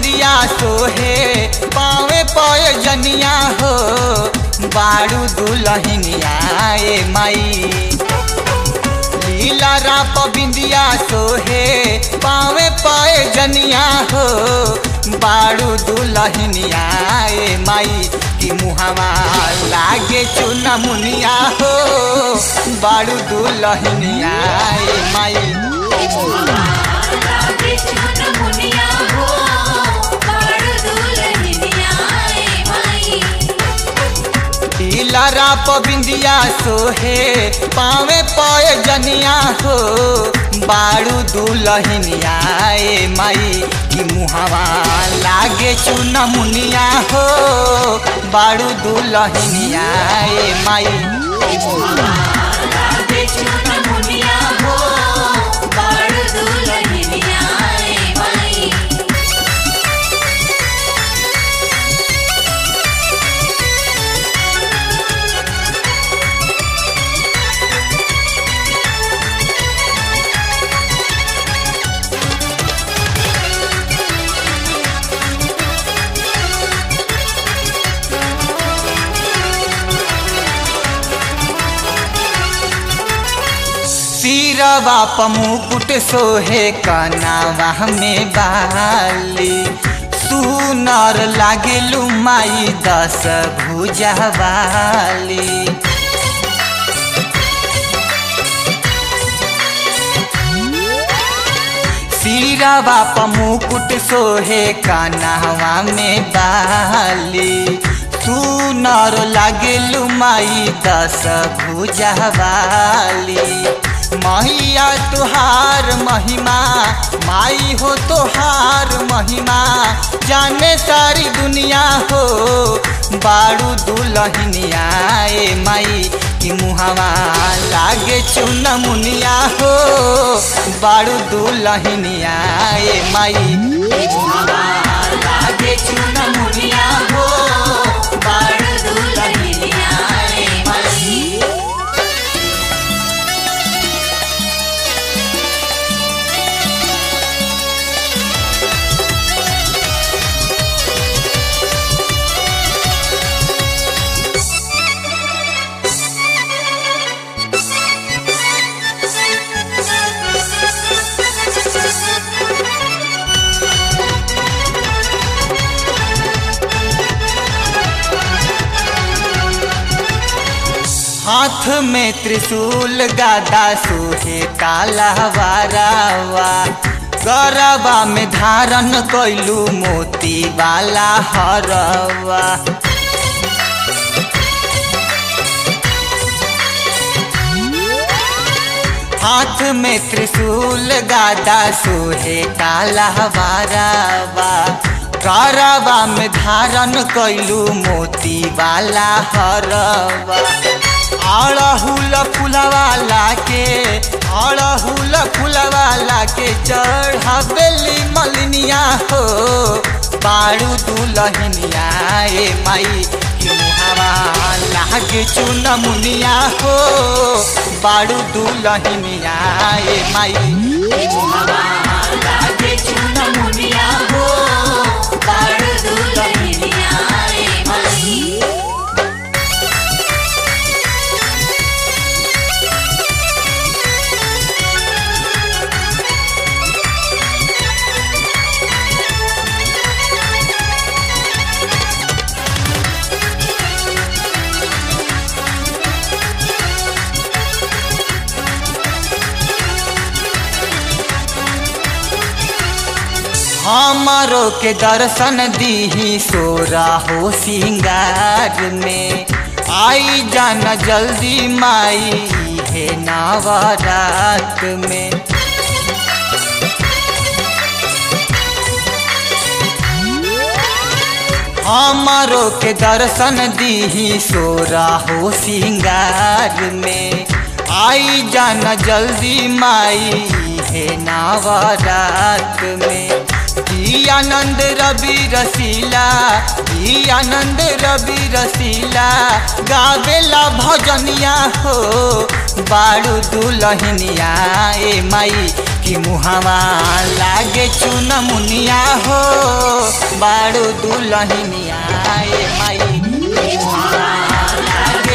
बिंदिया सोहे पावे पय जनिया हो बारू दुलहिनिया ए माई लीला राप बिंदिया सोहे पावे पाए जनिया हो बारू दुलहिनिया ए माई की मुहावा लागे चुना मुनिया हो बारू दुलहिनिया ए माई लागे चुन मुनिया हो बाड़ दुल्हनिया ए माई लीला राप बिंदिया सोहे पावे पाए जनिया हो बारू दुलहिनिया ए माई की मुहावा लागे चुना मुनिया हो बारू दुलहिनिया ए माई लागे चुन मुनिया हो बाड़ दुल्हनिया ए माई सिरवा पमुकुट सोहे कनावा में बाली सुनर लागेलू माई दस भुजा वाली सिरवा पमुकुट सोहे कनावा में बाली सुनर लागेलू माई दस भुजा वाली मैया तुहार महिमा माई हो तुहार महिमा जाने सारी दुनिया हो बारू दुलहिनिया ए माई की मुहावा लागे चुन मुनिया हो बारू दुलहिनिया ए माई लागे चुन मुनिया हो बारू दुलहिनिया ए माई हाथ में त्रिशूल गादा सोहे काला वारावा गरबा में धारण कैलू मोती वाला हरवा हाथ में त्रिशूल गादा सोहे काला वारावा गरबा में धारण कैलू मोती वाला हरवा अड़हुल फुलवाला के अड़हुल फुलवाला के चढ़ावेली मलिनिया हो बारू दुलहिनिया ए माई की मुहावा लागे चुन मुनिया हो बारू दुलहिनिया ए माई की मुहावा लागे चुन मुनिया हो बारू दुलहिनिया ए माई हमारो के दर्शन दीही सोरा हो सिंगार में आई जाना जल्दी माई है नवरात में हमारो के दर्शन दीही सोरा हो सिंगार में आई जाना जल्दी माई है नवरात में ई आनंद रवि रसीला ई आनंद रवि रसीला गावेला भजनिया हो बारू दुलहिनिया ए माई की मुहावा लागे चुन मुनिया हो बाड़ू दुलहिनिया ए माई लागे